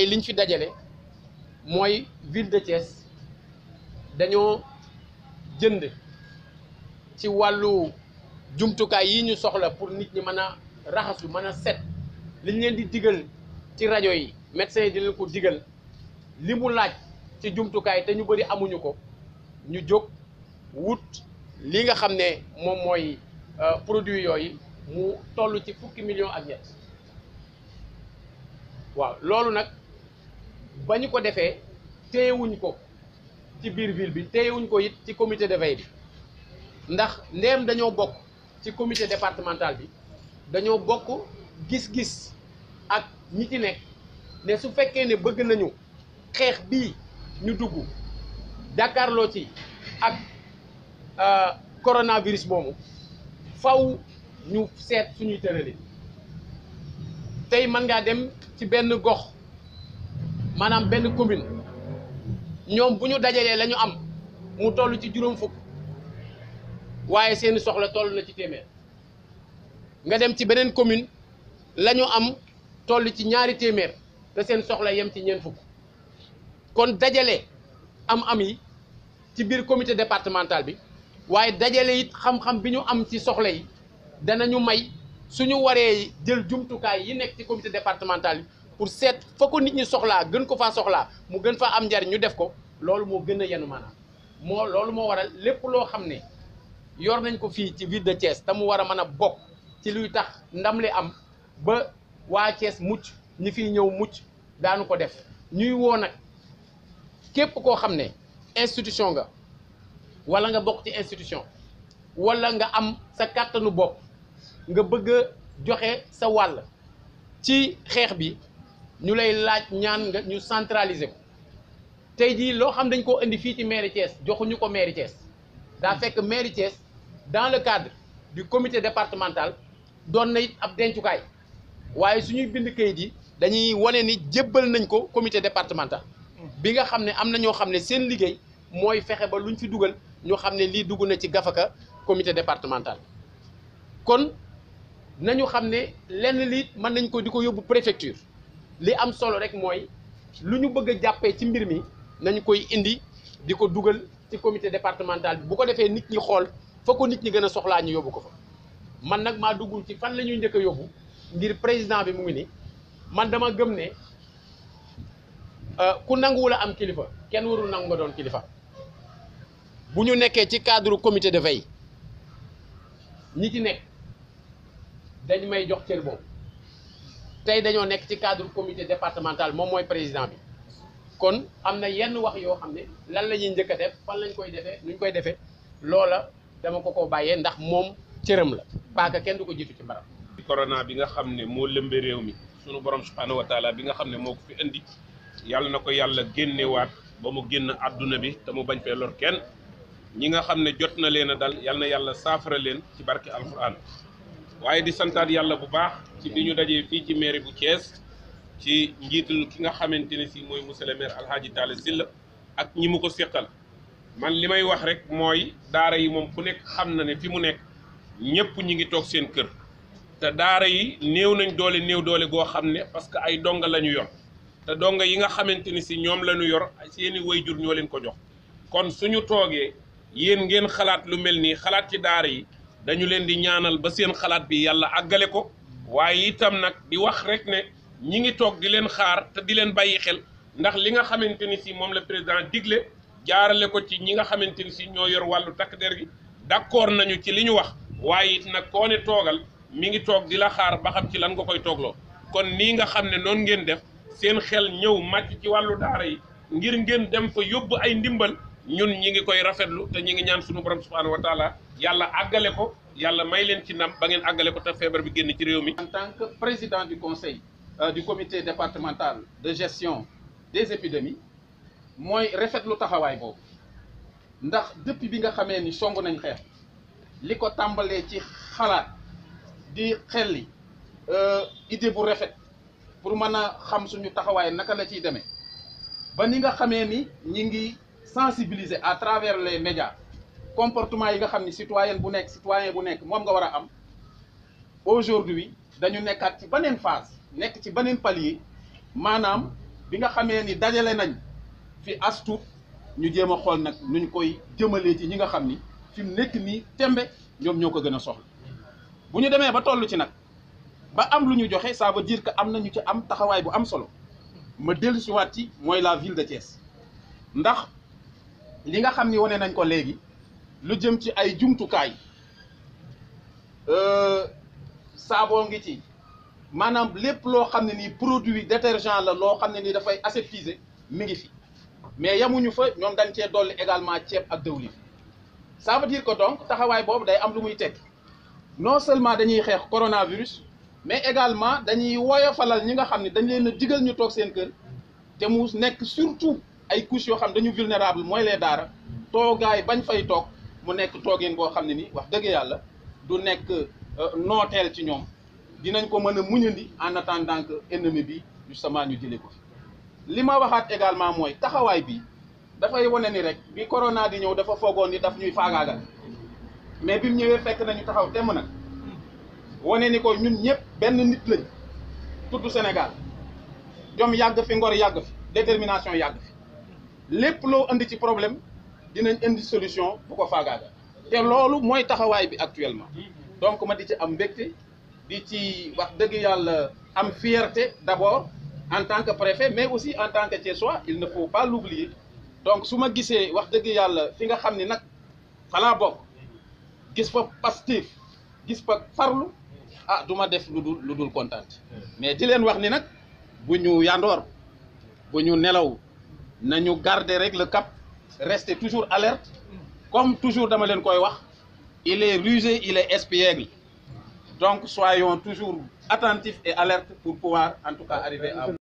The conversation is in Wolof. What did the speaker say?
liñ fi dajale mooy ville de Thiès dañoo jënd ci wàllu jumtukaay yi ñu soxla pour nit ñi mën a raxasu mën a set liñ leen di digal ci rajo yi médecins yi di leen ko digal li mu laaj ci jumtukaay te ñu bëri amuñu ko ñu jóg wut li nga xam ne moom mooy produit yooyu mu toll ci fukki millions ak ñett waaw loolu nag ba ñu ko defee téyewuñ ko ci biir ville bi téyewuñ ko it ci comité de veille bi ndax ndéem dañoo bokk ci comité départemental bi dañoo bokk gis-gis ak ñi ci nekk ne su fekkee ne bëgg nañu xeex bii ñu dugg jàkkaarloo ci ak coronavirus moomu faw ñu seet suñuy tërali tey mën ngaa dem ci benn gox maanaam benn commune ñoom bu ñu dajalee la ñu am mu toll ci juróom fukk waaye seeni soxla toll na ci téeméer nga dem ci beneen commune la ñu am toll ci ñaari téeméer te seen soxla yem ci ñeent fukk kon dajale am-am yi ci biir comité départemental bi waaye dajale it xam-xam bi ñu am ci soxla yi danañu may suñu waree jël jumtukaay yi nekk ci comité départemental bi pour seet fa ko nit ñi soxlaa gën ko faa soxlaa mu gën faa am njariñ ñu def ko loolu moo gën a yenu maanaam moo loolu moo waral lépp loo xam ne yor nañ ko fii ci ville de Thiès te mu war a mën a bokk ci luy tax ndam li am ba waa Thiès mucc ñi fiy ñëw mucc daanu ko def ñuy woo nag képp koo xam ne institution nga wala nga bokk ci institution wala nga am sa kàttanu bopp nga bëgg a joxe sa wàll ci xeex bi ñu lay laaj ñaan nga ñu centraliser ko tey jii loo xam dañ koo indi fii ci mairie Thiès joxuñu ko mairie Thiès daa fekk mairie Thiès dans le cadre du comité départemental doon na it ab dencukaay waaye suñuy bind kayit yi dañuy wane ni jébbal nañ ko comité départemental bi nga xam ne am na ñoo xam ne seen liggéey mooy fexe ba luñ fi dugal ñoo xam ne lii dugg na ci gafaka comité départemental kon nañu xam ne lenn lii mën nañ ko di ko yóbbu préfecture li am solo rek mooy lu ñu bëgg a jàppee ci mbir mi nañu koy indi di ko dugal ci comité départemental bi bu ko defee nit ñi xool fa ko nit ñi gën a soxlaa ñu yóbbu ko fa man nag maa duggul ci fan la ñuy njëkk a yóbbu ngir président bi mu ngi ni man dama gëm ne ku nanguwul a am kilifa kenn warul nangu nga doon kilifa bu ñu nekkee ci cadre comité de veille ñi ci nekk dañ may jox cër boobu tey dañoo nekk ci cadre comité départemental moom mooy président bi kon am na yenn wax yoo xam ne lan la ñuy njëkk a def fan lañ koy defee nuñ koy defee loola dama ko ko bàyyee ndax moom cëram la paaka kenn du ko jiitu ci mbaram corona bi nga xam ne moo lëmbe réew mi sunu borom subhaanahu wa taala bi nga xam ne moo ko fi indi yàlla na ko yàlla génnewaat ba mu génn àdduna bi te mu bañ fee lor kenn ñi nga xam ne jot na leen a dal yàlla na yàlla saafara leen ci barke alquran waaye di santaat yàlla bu baax ci bi ñu dajee fii ci mairie bu Thiès ci njiitul ki nga xamante ne si mooy monsieur le maire Alhaji Talla Sylla ak ñi mu ko séqal man li may wax rek mooy daara yi moom ku nekk xam na ne fi mu nekk ñëpp ñi ngi toog seen kër te daara yi néew nañ doole néew doole goo xam ne parce que ay donga la ñu yor te donga yi nga xamante ni si ñoom la ñu yor seeni wayjur ñoo leen ko jox kon suñu toogee yéen ngeen xalaat lu mel nii xalaat ci daara yi dañu leen di ñaanal ba seen xalaat bi yàlla àggale ko waaye itam nag di wax rek ne ñi ngi toog di leen xaar te di leen bàyyi xel ndax li nga xamante ni si moom la président digle jaarale ko ci ñi nga xamante ni si ñoo yor wàllu takk der gi d'accord nañu ci li ñu wax waaye it nag koo ne toogal mi ngi toog di la xaar ba xam ci lan nga koy toogloo kon nii nga xam ne noonu ngeen def seen xel ñëw màcc ci wàllu daara yi ngir ngeen dem fa yóbbu ay ndimbal ñun ñi ngi koy rafetlu te ñi ngi ñaan suñu borom subhanahu wa taala yàlla àggale ko yàlla may leen ci ndam ba ngeen àggale ko te feebar bi génn ci réew mi. En tant que président du conseil euh, du comité départemental de gestion des épidémies mooy rafetlu taxawaay boobu ndax depuis bi nga xamee ni song nañ xeex li ko tàmbalee ci xalaat di xelli idée bu rafet pour mën a xam suñu taxawaay naka la ciy demee ba ni nga xamee ni ñi ngi sensibiliser à travers les médias comportement yi nga xam ni citoyen bu nekk citoyen bu nekk moom nga war a am aujourd'hui dañu nekkaat ci beneen phase nekk ci beneen palier maanaam bi nga xamee ni dajale nañ fi astuut ñu jéem a xool nag nuñ koy jëmalee ci ñi nga xam ni fi mu nekk nii tembe ñoom ñoo ko gën a soxla bu ñu demee ba toll ci nag ba am lu ñu joxe ça veut dire que am na ñu ci am taxawaay bu am solo ma dellu si waat ci mooy la ville de Thiès ndax li nga xam ni wane nañ ko léegi lu jëm ci ay jumtukaay saaboo ngi ci maanaam lépp loo xam ne nii produit détergent la loo xam ne nii dafay aseptisé mi ngi fi mais yamuñu fa ñoom dañ cee dolli également ceeb ak dëwlin ça veut dire que donc taxawaay boobu day am lu muy tekki non seulement dañuy xeex coronavirus mais également dañuy woyofalal ñi nga xam ne dañ leen a digal ñu toog seen kër te mu nekk surtout ay couches yoo xam dañu vulnérable mooy les daara toogaay bañ fay toog mu nekk toogin boo xam ne ni wax dëgg yàlla du nekk nooteel ci ñoom dinañ ko mën a muñandi en attendant que ennemi bi justement ñu jëlee ko fi li ma waxaat également mooy taxawaay bi dafay wane ni rek bi corona di ñëw dafa foogoon ni daf ñuy faagaagal mais bi mu ñëwee fekk nañu taxaw temm nag wane ni ko ñun ñëpp benn nit lañ tudd Sénégal jom yàgg fi ngor yàgg fi détermination yàgg fi lépp loo indi ci problème dinañ indi solution bu ko faagaagal te loolu mooy taxawaay bi actuellement donc ma di ci am mbégte di ci wax dëgg yàlla am fierté d'abord en tant que préfet mais aussi en tant que Thiessois il ne faut pas l'oublier donc su ma gisee wax dëgg yàlla fi nga xam ni nag falaa bokk gis fa Pastef gis fa farlu ah du ma def lu dul lu dul kontaan mais di leen wax ni nag bu ñu yandoor bu ñu nelaw nañu garder rek le cap rester toujours alerte comme toujours dama leen koy wax il est rusé il est espiègle donc soyons toujours attentifs et alertes pour pouvoir en tout cas arriver à